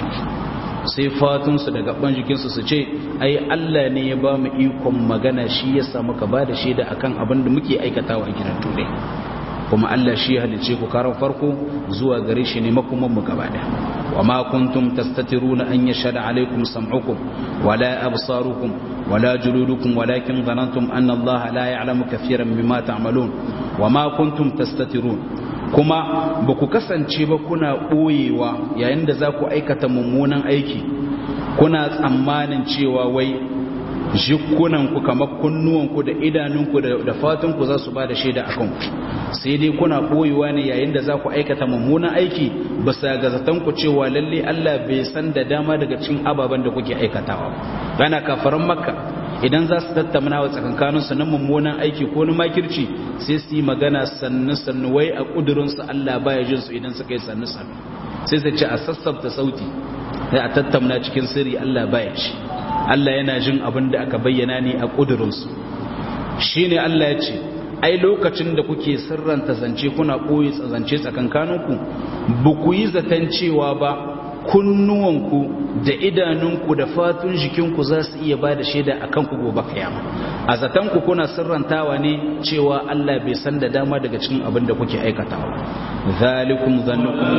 sai fatunsu da gaban jikinsu su ce ai Allah ne ya ba mu ikon magana shi ya sa muka ba da shaida akan abin da muke aikatawa a gidan turai kuma Allah shi ya halice ku karan farko zuwa gare shi ne makoman mu gaba da wa ma kuntum tastatiruna an yashhada alaikum sam'ukum wala absarukum wala juludukum walakin dhanantum anna Allah la ya'lamu kathiran mimma ta'malun wa ma kuntum tastatirun kuma ba ku kasance ba kuna ɓoyewa yayin da za ku aikata mummunan aiki kuna tsammanin cewa wai jikunanku kamar kunnuwanku da idanunku da fatunku za su ba da shaida a kanku sai dai kuna koyewa ne yayin da za ku aikata mummunan aiki bisa ga zatonku cewa lalle Allah bai san da dama daga cikin ababen da kuke aikatawa gana kafaran makka idan za su tattauna wa tsakankaninsu na mummunan aiki ko na makirci sai su yi magana sannu sannu wai a ƙudurinsu Allah baya jin su idan suka yi sannu sannu sai su ce a sassabta sauti sai a tattauna cikin sirri Allah baya ci Allah yana jin abin da aka bayyana ne a ƙudurinsu shi ne Allah ya ce ai lokacin da kuke sirranta zance kuna ɓoye zance tsakankaninku ba ku yi zaton cewa ba kunnuwanku da idanunku da fatun jikinku za su iya ba da shaida a kanku gobe kayama a zatanku kuna sirrantawa ne cewa Allah bai san da dama daga cikin abin da kuke aikatawa zalikum zannukum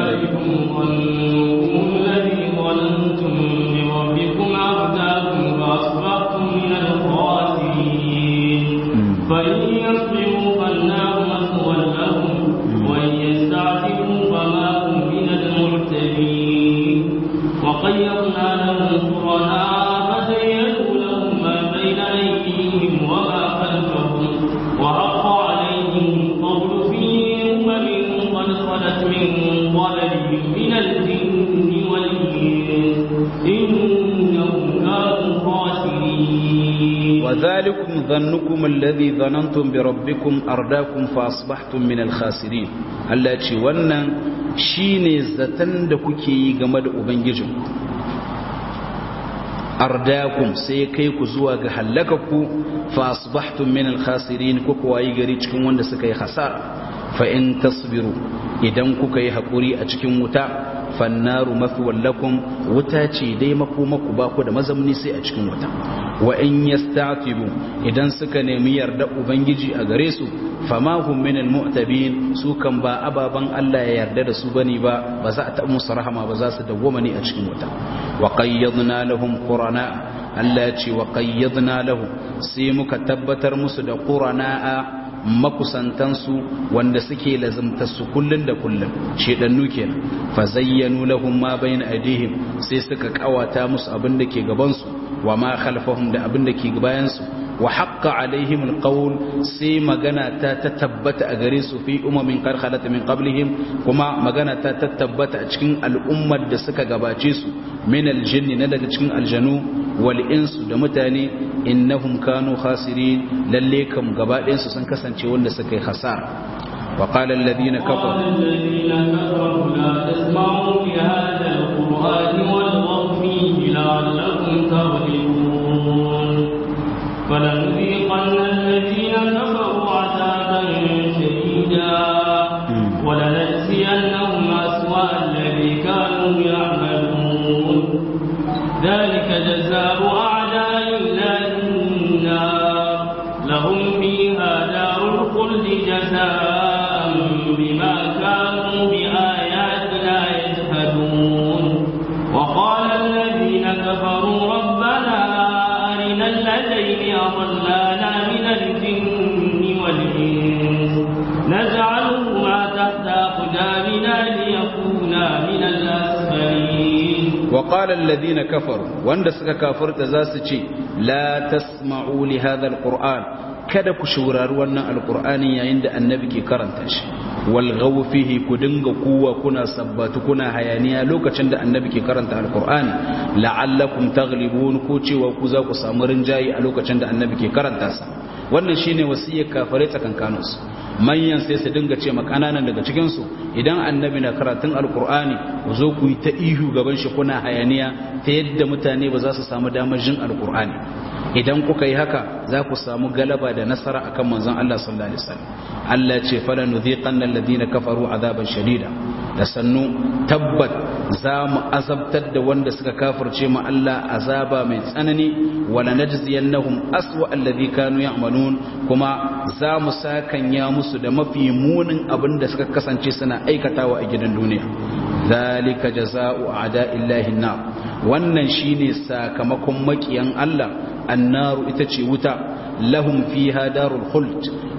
الذي ظننتم بربكم أرداكم فأصبحتم من الخاسرين فإن يصبروا فالنار مثوى لهم وإن يستعتبوا فما هم من المعتدين وقيضنا لهم قرناء فزينوا لهم ما بين أيديهم وما خلفهم وحق عليهم القول في أمم قد خلت من قبلهم من الجن والإنس إنهم كانوا خاسرين وذلكم ظنكم الذي ظننتم بربكم أرداكم فأصبحتم من الخاسرين Allah ce wannan shine zaton da kuke yi game da ubangijinku ardakum sai kai ku zuwa ga halakaku fa asbahtum min al-khasirin ku kuwayi gari cikin wanda suka yi hasara fa in tasbiru idan kuka yi hakuri a cikin wuta fannaru mathwal lakum wuta ce dai makomaku ba ku da mazamni sai a cikin wuta wa in yasta'tibu idan suka nemi yarda ubangiji a gare su fama hum min almu'tabin su kan ba ababan Allah ya yarda da su bane ba ba za a ta musu rahama ba za su dawwama ne a cikin wuta wa qayyadna lahum qurana Allah ya ce wa qayyadna lahum sai muka tabbatar musu da qurana makusantansu wanda suke lazimtarsu kullun da kullun shedannu kenan fa zayyanu lahum ma bayna aydihim sai suka kawata musu abin da ke gaban su wa ma khalfahum da abin da ke bayan su wa haqqa alaihim alqawl sai magana ta tabbata a gare su fi umamin qad khalat min qablihim kuma magana ta tabbata a cikin al'ummar da suka gabace su min aljinni na daga cikin aljanu wal insu da mutane innahum kanu khasirin lalle kam gaba su sun kasance wanda suka yi hasara wa qala alladhina kafaru الذين كفروا لا تسمعوا لهذا القرآن والغوا فيه لعلكم تغلبون فلنذيقن الذين كفروا عذابا شديدا ولنجزينهم أسوأ الذي كانوا يعملون ذلك جزاء أعداء الله النار لهم فيها دار الخلد جزاء بما كانوا بآياتنا يجحدون وقال الذين كفروا ربنا أرنا الذين أضلانا من الجن والإنس نجعلهما تحت أقدامنا ليكونا من الأسفلين وقال الذين كفروا وان suka kafirta zasu ce la tasma'u li hadha alquran kada ku shaurari wannan alqur'ani yayin da annabi ke karanta shi wal ghaw fihi ku dinga kuwa kuna sabbatu kuna hayaniya lokacin da annabi ke karanta alqur'ani la'allakum taghlibun ko cewa ku za ku samu rinjayi a lokacin da annabi ke karanta sa wannan shine wasiyar kafirai tsakankaninsu manyan sai su dinga ce makananan daga cikinsu idan annabi na karatun alkur'ani ku zo ku yi ta ihu gaban shi kuna hayaniya ta yadda mutane ba za su samu damar jin alkur'ani idan kuka yi haka za ku samu galaba da nasara akan manzon Allah sallallahu alaihi wasallam Allah ce fala nudhiqanna alladhina kafaru azaban shadida da sannu tabbat za mu azabtar da wanda suka kafirce mu Allah azaba mai tsanani wala najziyannahum aswa alladhi kanu ya'malun kuma za mu sakanya musu da mafi munin abin da suka kasance suna aikatawa a gidan duniya zalika jazaa'u a'da'illahi nar wannan shine sakamakon makiyan Allah annaru ita ce wuta lahum fiha darul khuld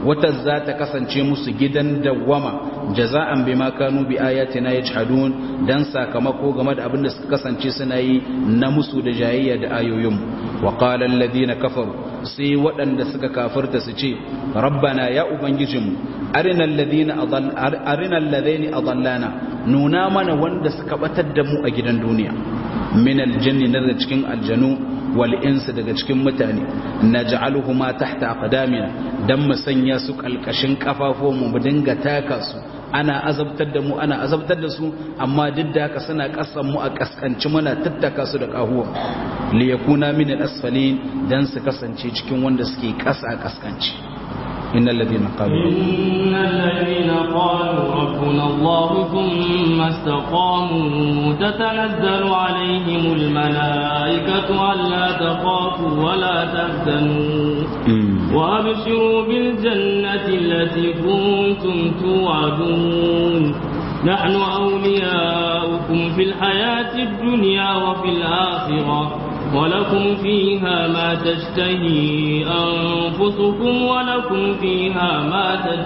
wata za ta kasance musu gidan dawwama jaza'an bima kanu bi ayatina yajhadun dan sakamako game da abin da suka kasance suna yi na musu da jayayya da ayoyin wa qala alladhina kafaru sai waɗanda suka kafirta su ce rabbana ya ubangijinmu arina alladhina adall arina alladhina adallana nuna mana wanda suka batar da mu a gidan duniya min aljanni daga cikin aljanu wal insu daga cikin mutane naj'aluhuma tahta aqdamina dan mu sanya su kalkashin kafafun mu dinga taka su ana azabtar da mu ana azabtar da su amma duk da haka suna kasan mu a kaskanci muna tattaka su da kahuwa li yakuna min al-asfalin dan su kasance cikin wanda suke kasa kaskanci innal ladina qalu innal ladina qalu rabbuna allah thumma istaqamu tatanazzalu alaihimul malaikatu alla takhafu wa la tahzanu وابشروا بالجنة التي كنتم توعدون نحن أولياؤكم في الحياة الدنيا وفي الآخرة ولكم فيها ما تشتهي أنفسكم ولكم فيها ما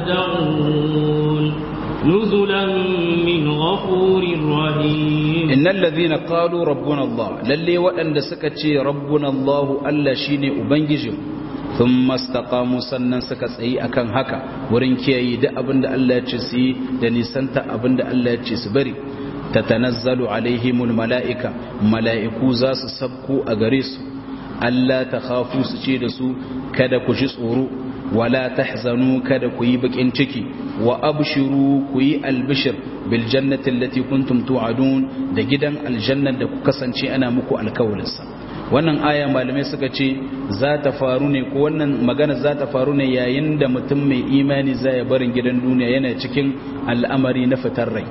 تدعون نزلا من غفور رحيم إن الذين قالوا ربنا الله للي وأن سكتي ربنا الله ألا شيني أبنججم sun mastaqamu sannan suka tsayi akan haka wurin kiyaye da abin da Allah ya ce su yi da nisanta abin da Allah ya ce su bari tatanazzalu alaihimul mala'ika mala'iku za su sabko a gare su Allah ta khafu su ce da su kada ku ji tsoro wala tahzanu kada ku yi bakin ciki wa abshiru ku yi albishir bil jannati allati kuntum tu'adun da gidan aljanna da ku kasance ana muku alkawalinsa wannan aya malamai suka ce za ta faru ne ko wannan magana za ta faru ne yayin da mutum mai imani za ya barin gidan duniya yana cikin al'amari na fitar rai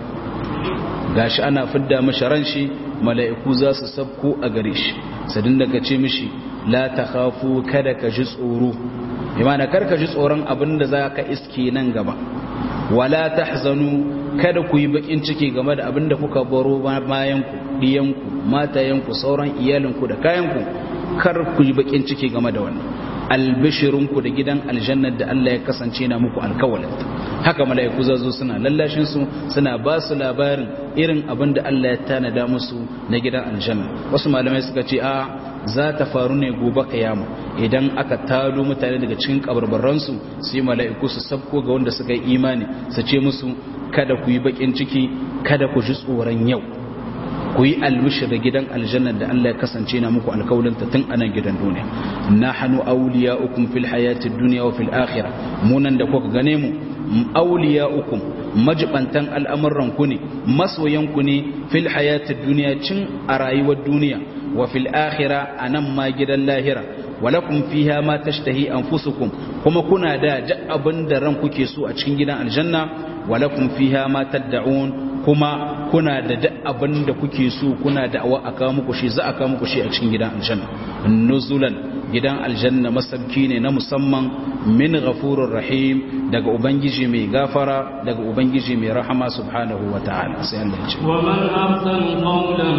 gashi ana fidda mashi ran shi mala'iku za su sabko a gare shi sadin daga ce mishi la ta khafu kada ka ji tsoro imana kar ka ji tsoron abin da za ka iske nan gaba wala tahzanu kada ku yi bakin ciki game da abin da kuka baro bayan ku diyanku matayenku sauran iyalinku da kayanku kar ku yi bakin ciki game da wannan albishirinku da gidan aljannar da Allah ya kasance na muku alkawalinta haka mala'iku zazo suna lallashin su suna ba su labarin irin abin da Allah ya tanada musu na gidan aljanna wasu malamai suka ce a za ta faru ne gobe kiyama idan aka tado mutane daga cikin kabarbaransu sai mala'iku su sabko ga wanda suka yi imani su ce musu kada ku yi bakin ciki kada ku ji tsoron yau ku yi albishir da gidan aljanna da Allah ya kasance na muku alkawalinta tun anan gidan duniya nahnu awliya'ukum fil hayati dunya wa fil akhirah munan da kuka gane mu awliya'ukum majibantan al'amuran ku ne masoyan ku ne fil hayati dunya cin a rayuwar duniya wa fil akhirah anan ma gidan lahira walakum fiha ma tashtahi anfusukum kuma kuna da duk abin da ran kuke so a cikin gidan aljanna walakum fiha ma tad'un kuma kuna da duk abin da kuke so kuna da awa aka muku shi za a kawo muku shi a cikin gidan aljanna nuzulan gidan aljanna masabki ne na musamman min ghafurur rahim daga ubangiji mai gafara daga ubangiji mai rahama subhanahu wa ta'ala sai Allah ya ce wa man ahsanu qawlan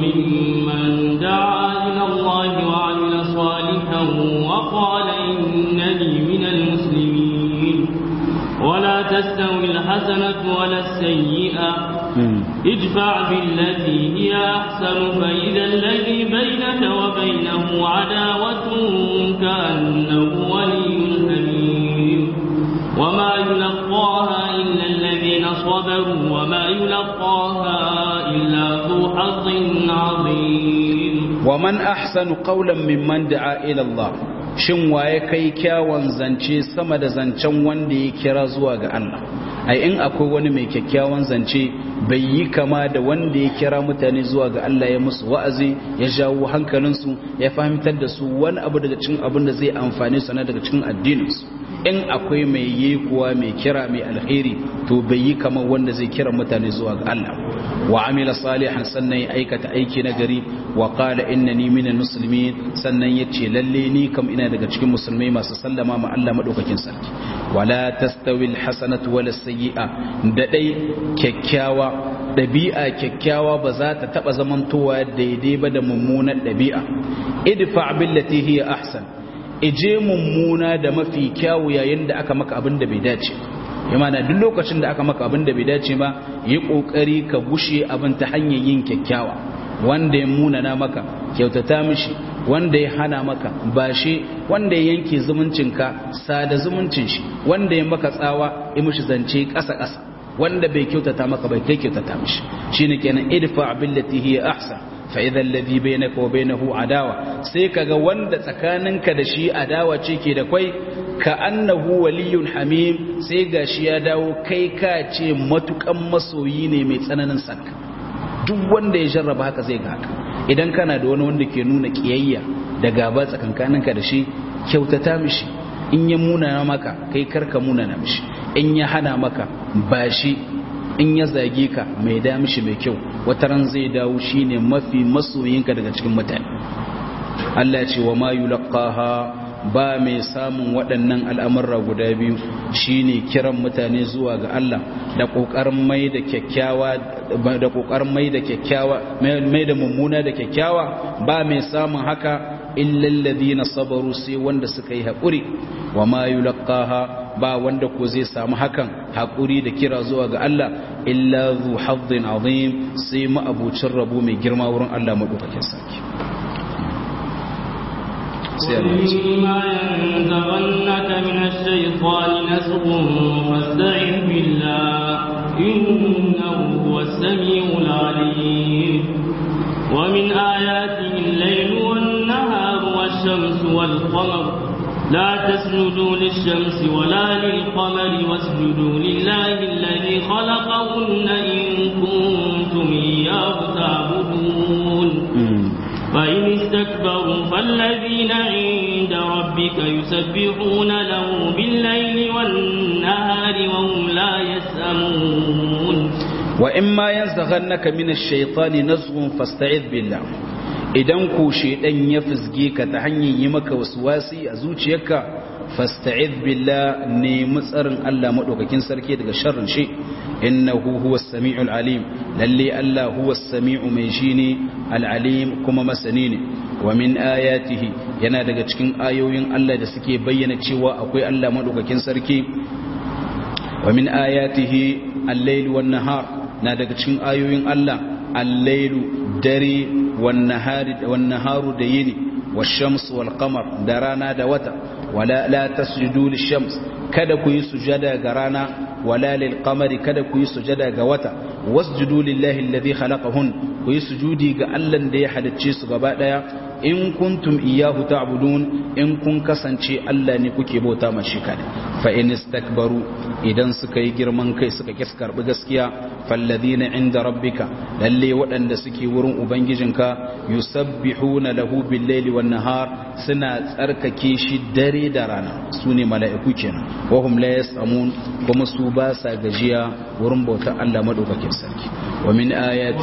mimman da'a ila Allah wa 'amila salihan wa qala innani minal muslimin ولا تستوي الحسنة ولا السيئة ادفع بالتي هي أحسن فإذا الذي بينك وبينه عداوة كأنه ولي حميم وما يلقاها إلا الذين صبروا وما يلقاها إلا ذو حظ عظيم ومن أحسن قولا ممن دعا إلى الله shin waye kai kyawun zance sama da zancen wanda ya kira zuwa ga Allah ai in akwai wani mai kyakkyawan zance bai yi kama da wanda ya kira mutane zuwa ga Allah ya musu wa'azi ya jawo hankalinsu ya fahimtar da su wani abu daga cikin abin da zai amfane su na daga cikin addininsu in akwai mai yi kuwa mai kira mai alheri to bai yi kama wanda zai kira mutane zuwa ga Allah wa amila salihan sannan ya aikata aiki na gari wa qala innani minal muslimin sannan yace lalle ni kam ina daga cikin musulmai masu sallama ma Allah madaukakin sarki wala tastawi alhasanatu wala sayyi'a da dai kyakkyawa dabi'a kyakkyawa ba za ta taba zamantowa daidai ba da mummunar dabi'a idfa billati hiya ahsan ije mummuna da mafi kyawu yayin da aka maka abin da bai dace imana duk lokacin da aka maka abin da bai dace ba yi kokari ka gushe abin ta hanyar yin kyakkyawa wanda ya munana maka kyautata mishi wanda ya hana maka bashi wanda ya yanke zumuncinka sada zumuncin shi wanda ya maka tsawa ya mishi zance ƙasa ƙasa wanda bai kyautata maka bai kai kyautata mishi shine kenan idfa billati hiya ahsan fa idha alladhi bainaka wa bainahu adawa sai kaga wanda tsakaninka da shi adawa ce ke da kwai ka annahu waliyun hamim sai gashi ya dawo kai ka ce matukan masoyi ne mai tsananin sanka duk wanda ya jarraba haka zai ga haka idan kana da wani wanda ke nuna kiyayya da gaba tsakankaninka da shi kyautata mishi in ya munana maka kai karka munana mishi in ya hana maka ba shi in ya zage ka mai da mishi mai kyau wata ran zai dawo shine mafi masoyinka daga cikin mutane Allah ya ce wa ma yulqaha ba mai samun waɗannan al'amurra guda biyu shine kiran mutane zuwa ga Allah da ƙoƙarin mai da kyakkyawa da ƙoƙarin mai da kyakkyawa mai da mummuna da kyakkyawa ba mai samun haka illal ladina sabaru sai wanda suka yi haƙuri wa ma yulqaha ba wanda ko zai samu hakan haƙuri da kira zuwa ga Allah illa zu hazzin azim sai ma'abucin rabo mai girma wurin Allah madaukakin sarki وإما ينزغنك من الشيطان نزغ فاستعذ بالله إنه هو السميع العليم ومن آياته الليل والنهار والشمس والقمر لا تسجدوا للشمس ولا للقمر واسجدوا لله الذي خلقهن إن كنتم إياه تعبدون فإن استكبروا فالذين عند ربك يسبحون له بالليل والنهار وهم لا يسأمون وإما ينزغنك من الشيطان نزغ فاستعذ بالله idan ku shedan ya fizge ka ta hanyar yi maka waswasi a zuciyarka fasta'id billah ne tsarin Allah madaukakin sarki daga sharrin shi innahu huwas samiul alim lalle Allah huwas samiu mai shine al alim kuma masani ne wa min ayatihi yana daga cikin ayoyin Allah da suke bayyana cewa akwai Allah madaukakin sarki wa min ayatihi al-layl wan nahar na daga cikin ayoyin Allah al-laylu dare wan nahari wan naharu da yini wash-shams wal qamar da rana da wata wala la tasjudu lish-shams kada ku yi sujada ga rana wala lil qamari kada ku yi sujada ga wata wasjudu lillahi alladhi khalaqahun ku yi sujudi ga Allah da ya halicce su gaba daya in kuntum iyyahu ta'budun in kun kasance Allah ne kuke bauta ma shi kadai fa in istakbaru idan suka yi girman kai suka kis karbi gaskiya falladhina inda rabbika lalle waɗanda suke wurin ubangijinka yusabbihuna lahu bil-laili wan-nahar suna tsarkake shi dare da rana sune mala'iku kenan wa hum la yasamun kuma su ba sa gajiya wurin bautar Allah madaukakin sarki wa min ayati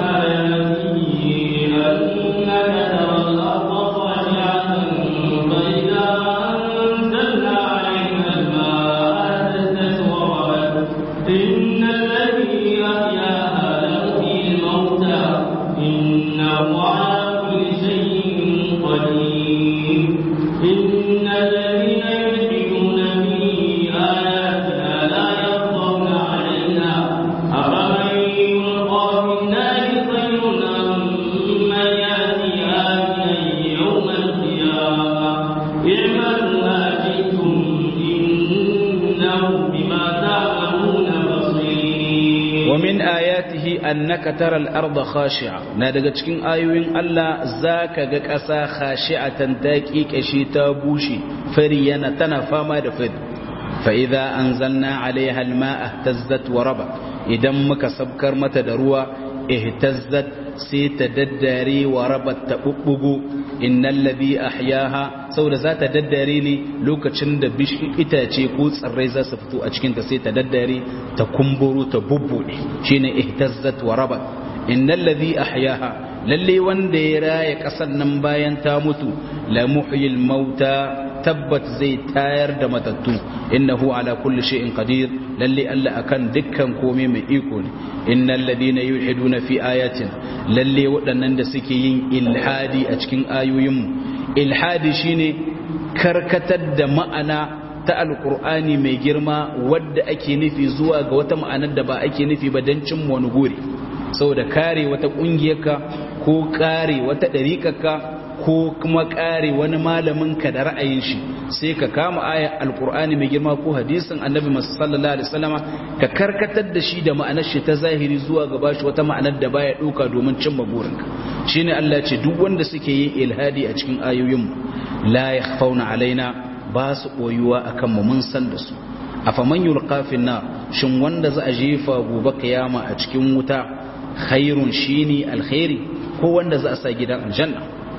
annaka tara al-ardha khashi'a na daga cikin ayoyin Allah zaka ga ƙasa khashi'atan ta kikashe ta bushe fari yana tana fama da fari fa idza anzalna 'alayha al-ma'a ihtazzat wa raba idan muka sabkar mata da ruwa ihtazzat sai ta daddare wa rabat ta bubbugo innal ladhi ahyaha saboda za ta daddare ne lokacin da itace ko tsirrai za su fito a cikin ta sai ta daddare ta kumburo ta bubbude shine ihtazzat wa rabat innal ladhi ahyaha lalle wanda ya raya kasan nan bayan ta mutu la muhyil mauta tabbat zai tayar da matattu innahu ala kulli shay'in qadir lalle Allah akan dukkan komai mai iko ne innal ladina yulhiduna fi ayatin lalle waɗannan da suke yin ilhadi a cikin ayoyin mu ilhadi shine karkatar da ma'ana ta alkur'ani mai girma wadda ake nufi zuwa ga wata ma'anar da ba ake nufi ba don cin wani guri saboda kare wata ƙungiyarka ko kare wata ɗariƙarka ko kuma kare wani malaminka da ra'ayin shi sai ka kama ayar alkur'ani mai girma ko hadisin annabi sallallahu alaihi wasallama ka karkatar da shi da ma'anar shi ta zahiri zuwa ga bashi wata ma'anar da baya ɗauka domin cimma burinka shine Allah ce duk wanda suke yin ilhadi a cikin ayoyinmu la yakhfauna alaina ba su ɓoyuwa a kanmu mun san da su a faman yulkafin na shin wanda za a jefa gobe kiyama a cikin wuta khairun shi ne alkhairi ko wanda za a sa gidan aljanna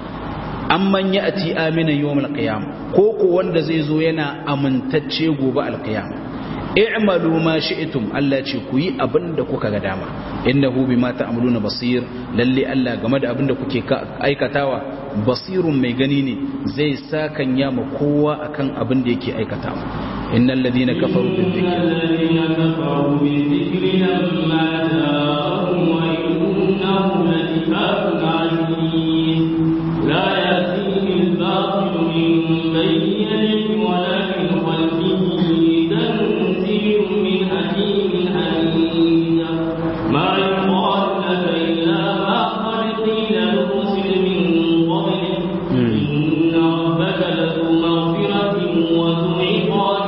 an manya a ti amina yawon alkiyama ko ko wanda zai zo yana amintacce gobe alkiyama i'malu ma shi'tum Allah ce ku yi abin da kuka ga dama innahu bima ta'maluna basir lalle Allah game da abin da kuke aikatawa basirun mai gani ne zai sakan ya ma kowa akan abin da yake aikatawa innal ladina kafaru bil dhikri الذين كفروا بالذكر لما جاءهم وإنه لكتاب عزيز لا يأتيه الباطل من بين يديه ولا من خلفه تنزيل من حكيم حميد ما يقال لك إلا ما قد قيل للرسل من قبلك إن ربك لذو مغفرة وذو عقاب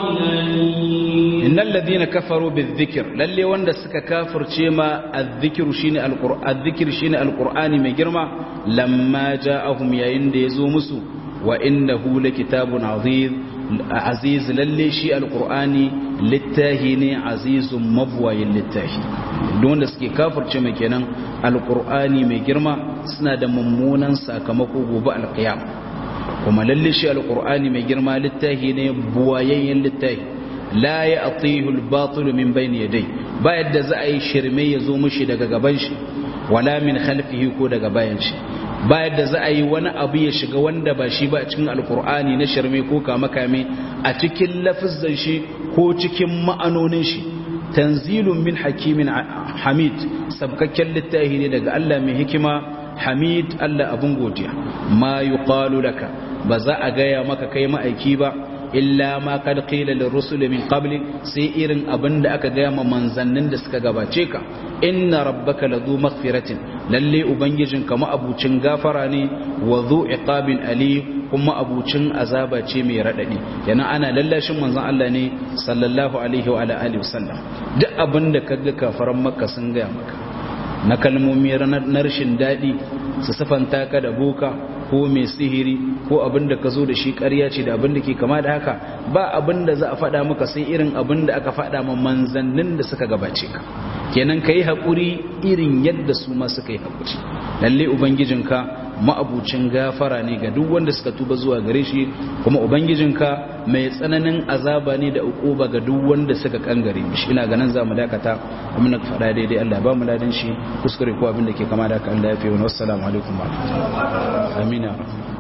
أليم innal ladina kafaru bizikr lalle wanda suka kafirce ma azzikru shine alqur'an azzikr shine alqur'ani mai girma lamma ja'ahum yayin da yazo musu wa innahu lakitabun aziz aziz lalle shi alqur'ani littahi ne azizun mabwayin littahi don wanda suke kafirce mai kenan alqur'ani mai girma suna da mummunan sakamako gobe alqiyam kuma lalle shi alqur'ani mai girma littahi ne buwayayyen littahi la ya atihul batul min bayni yadai ba yadda za a yi shirme ya zo mushi daga gaban shi wala min khalfihi ko daga bayan shi ba yadda za a yi wani abu ya shiga wanda ba shi ba a cikin alkur'ani na shirme ko kama kame a cikin lafizan shi ko cikin ma'anonin shi tanzilun min hakimin hamid sabkakken littafi ne daga Allah mai hikima hamid Allah abun godiya ma yuqalu laka ba za a gaya maka kai ma'aiki ba illa ma kad qila lirrusul min qabli sai irin abinda aka gaya ma manzannin da suka gabace ka inna rabbaka ladhu maghfiratin lalle ubangijinka ma'abucin gafara ne wa dhu iqabin ali kuma abucin azaba ce mai radadi yana ana lallashin manzon Allah ne sallallahu alaihi wa alihi wasallam duk abinda kaga kafaran makka sun gaya maka na kalmomi na rashin daɗi su sifanta ka da boka ko mai sihiri ko abin da ka zo da shi ƙarya ce da abin da ke kama da haka ba abin da za a faɗa maka sai irin abin da aka faɗa ma manzannin da suka gabace ka kenan ka yi haƙuri irin yadda su ma suka yi haƙuri lalle ubangijinka ma'abucin gafara ne ga duk wanda suka tuba zuwa gare shi kuma ubangijinka mai tsananin azaba ne da uquba ga duk wanda suka kangare mishi ina ganin zamu dakata amma na faɗa daidai Allah ba mu ladan shi kuskure ko abin da ke kama da haka Allah ya fi wa assalamu alaikum wa rahmatullahi amina